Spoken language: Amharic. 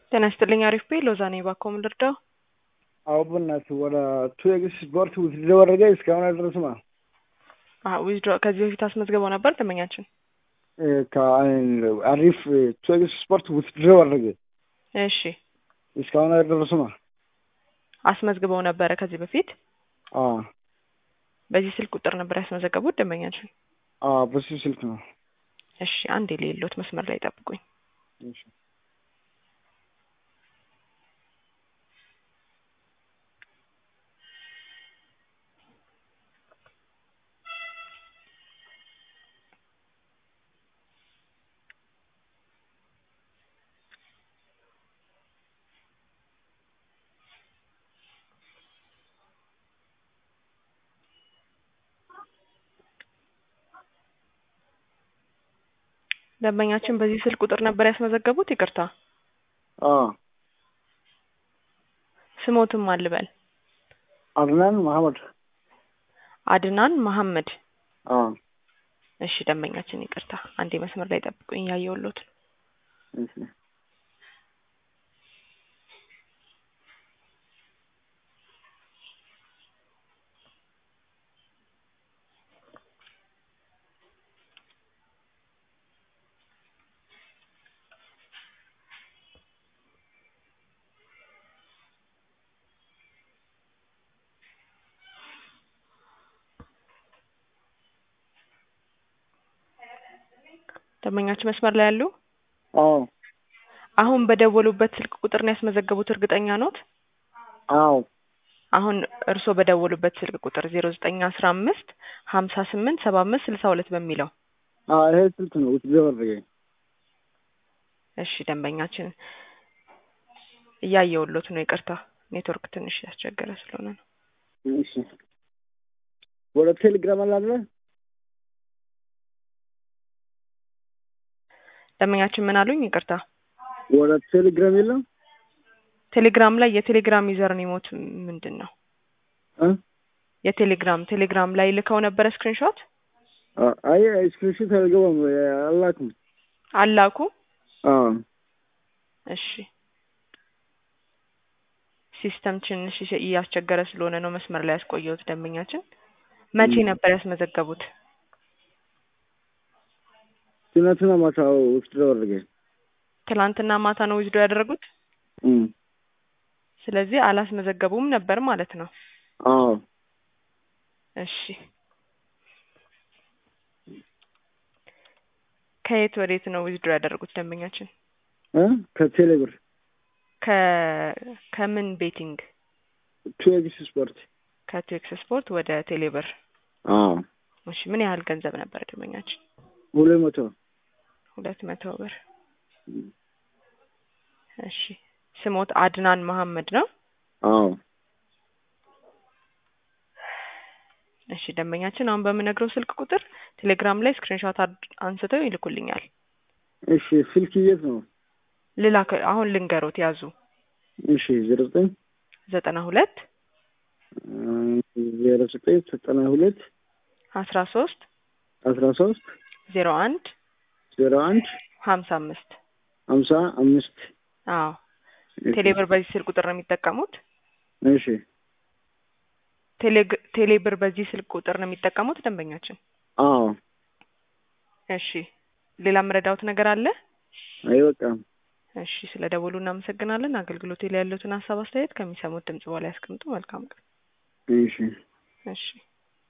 ጤና ይስጥልኝ። አሪፍ ቤ ሎዛ ነኝ። እባክዎ ምን ልርዳው? አዎ በእናትህ ወደ ቱ ኤክስ ስፖርት ውትድሮ አደረገ እስካሁን አልደረስም። ዊዝድሮ ከዚህ በፊት አስመዝግበው ነበር ደንበኛችን? አሪፍ ቱ ኤክስ ስፖርት ውትድሮ አደረገ እሺ እስካሁን አልደረስም። አስመዝግበው ነበረ ከዚህ በፊት አዎ በዚህ ስልክ ቁጥር ነበር ያስመዘገቡት ደንበኛችን? አዎ በሱ ስልክ ነው። እሺ አንድ የሌሎት መስመር ላይ ጠብቁኝ። እሺ ደንበኛችን በዚህ ስልክ ቁጥር ነበር ያስመዘገቡት? ይቅርታ አዎ ስሞትም አልበል አድናን መሐመድ አድናን መሐመድ። አዎ እሺ ደንበኛችን ይቅርታ አንዴ መስመር ላይ ጠብቁኝ እያየሁሎት ነው። እሺ ደንበኛችን መስመር ላይ ያሉ አዎ አሁን በደወሉበት ስልክ ቁጥር ነው ያስመዘገቡት እርግጠኛ ኖት? አዎ አሁን እርስዎ በደወሉበት ስልክ ቁጥር ዜሮ ዘጠኝ አስራ አምስት ሀምሳ ስምንት ሰባ አምስት ስልሳ ሁለት በሚለው አዎ ይሄ ስልክ ነው ውትድሮ አደረገ። እሺ ደንበኛችን እያየሁሎት ነው። ይቅርታ ኔትወርክ ትንሽ ያስቸገረ ስለሆነ ነው። እሺ ወደ ቴሌግራም አላለ ደንበኛችን ምን አሉኝ? ይቅርታ ወደ ቴሌግራም የለም ቴሌግራም ላይ የቴሌግራም ዩዘር ኔሞት ምንድን ነው? እ የቴሌግራም ቴሌግራም ላይ ልከው ነበረ ስክሪንሾት አይ ስክሪንሾት አልገባም አላኩም። አላኩ? አዎ እሺ ሲስተም ትንሽ እያስቸገረ ስለሆነ ነው መስመር ላይ ያስቆየሁት። ደንበኛችን መቼ ነበር ያስመዘገቡት? ትናንትና ማታ ውትድሮ አደረገ። ትላንትና ማታ ነው ዊዝዶ ያደረጉት። እም ስለዚህ አላስመዘገቡም ነበር ማለት ነው። አዎ እሺ ከየት ወዴት ነው ዊዝድሮ ያደረጉት ደንበኛችን? እ ከቴሌብር ከ ከምን ቤቲንግ? ቱ ኤክስ ስፖርት ከቴክስ ስፖርት ወደ ቴሌብር። አዎ እሺ ምን ያህል ገንዘብ ነበር ደንበኛችን? ሁለት መቶ ሁለት መቶ ብር። እሺ ስሞት አድናን መሐመድ ነው? አዎ እሺ ደንበኛችን አሁን በምነግረው ስልክ ቁጥር ቴሌግራም ላይ ስክሪንሾት አንስተው ይልኩልኛል። እሺ ስልክ የት ነው? ልላክ አሁን ልንገሮት ያዙ። እሺ ዜሮ ዘጠኝ ዘጠና ሁለት ዜሮ ዘጠኝ ዘጠና ሁለት አስራ ሶስት አስራ ሶስት ዜሮ አንድ ዜሮ አንድ ሀምሳ አምስት ሀምሳ አምስት አዎ ቴሌብር በዚህ ስልክ ቁጥር ነው የሚጠቀሙት? እሺ ቴሌግ ቴሌብር በዚህ ስልክ ቁጥር ነው የሚጠቀሙት ደንበኛችን? አዎ እሺ ሌላ የምረዳውት ነገር አለ? አይበቃም። እሺ ስለ ደወሉ እናመሰግናለን። አገልግሎቴ ላይ ያሉትን ሀሳብ አስተያየት ከሚሰሙት ድምጽ በኋላ ያስቀምጡ። መልካም ቀን። እሺ እሺ